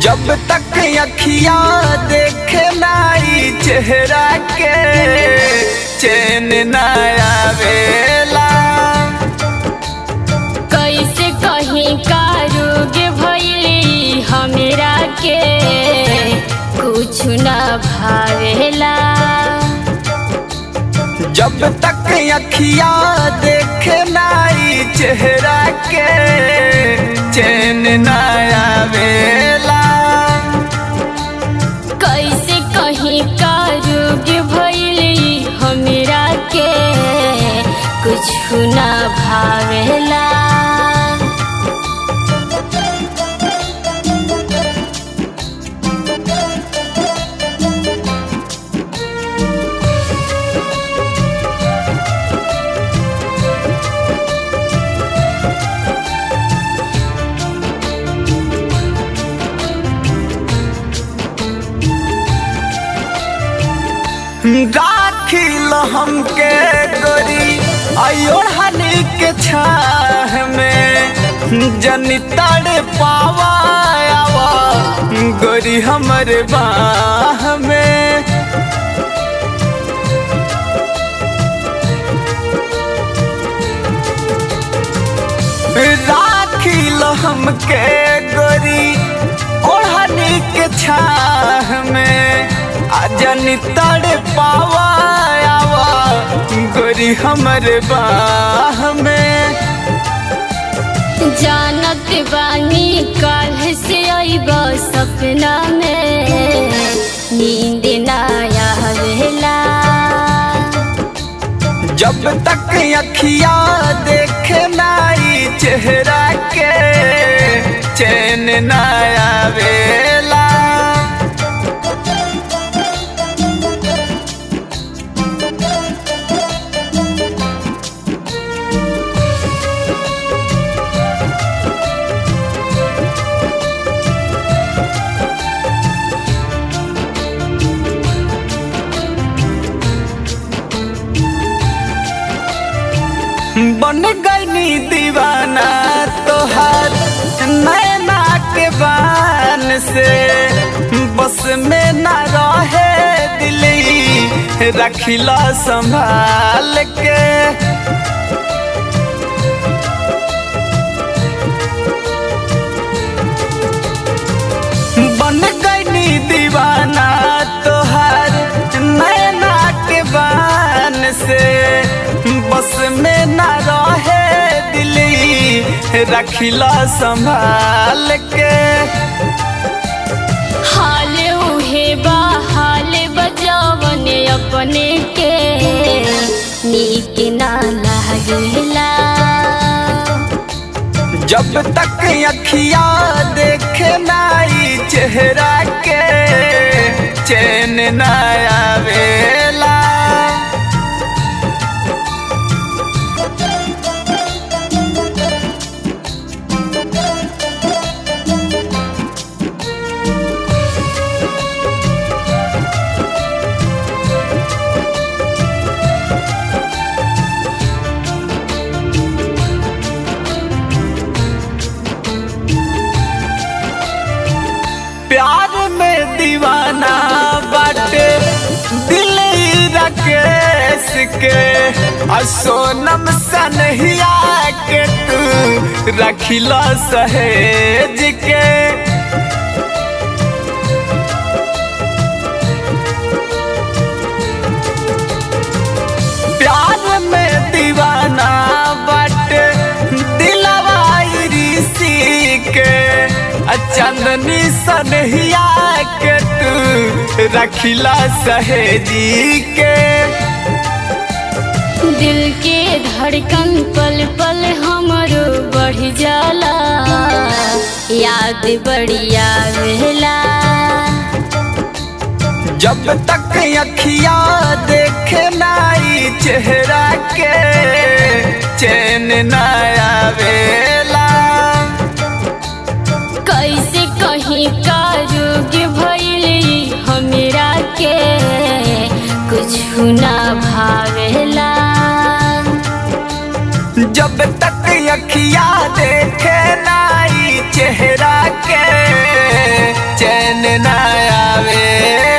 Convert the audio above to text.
जब तक अखिया देखे नाई चेहरा के चैन न आवेला कैसे कहीं का रोग भइली हमरा के कुछ न भावेला जब तक अखिया देखे नाई चेहरा के चैन न आवेला कैसे कहीं का रोग भइली हमरा के कुछ न भावेला राखिल हमके गोरी अयोढ़नी के छाह में जनी तड़ पावा आवा गोरी हमर बाह में राखिल हमके गोरी ओढ़नी के छाह में अजनी तड़ पावा आवा गोरी हमर बाह में जानत बानी कल से अइब सपना में नींद ना आवेला जब तक अखिया देखे नाई चेहरा के चैन न आवेला बन गईनी दीवाना तोहार नैना के बान से बस में न रहे दिली रखिला संभाल के बन गईनी दीवाना तोहार नैना के बान से बस में न रहे दिली रखिला संभाल के हाल उहे बा हाल बजावन अपने के नीक ना लागेला जब तक अखिया देखे नाई चेहरा के चैन न आवेला प्यार में दीवाना बाटे दिल राकेश के आ सोनम सनहिया के तू रखिला सहेज के प्यार में दीवाना बाटे दिलवा ऋषि के आ चांदनी सनहिया के तू रखिला सहेजी के दिल के धड़कन पल पल हमरो बढ़ जाला याद बड़ी आवेला जब तक अखिया देखे नाई चेहरा के चैन न आवेला कैसे कहीं का रोग भइली हमरा के कुछ ना भावेला जब तक अखिया देखे नाई चेहरा के आवे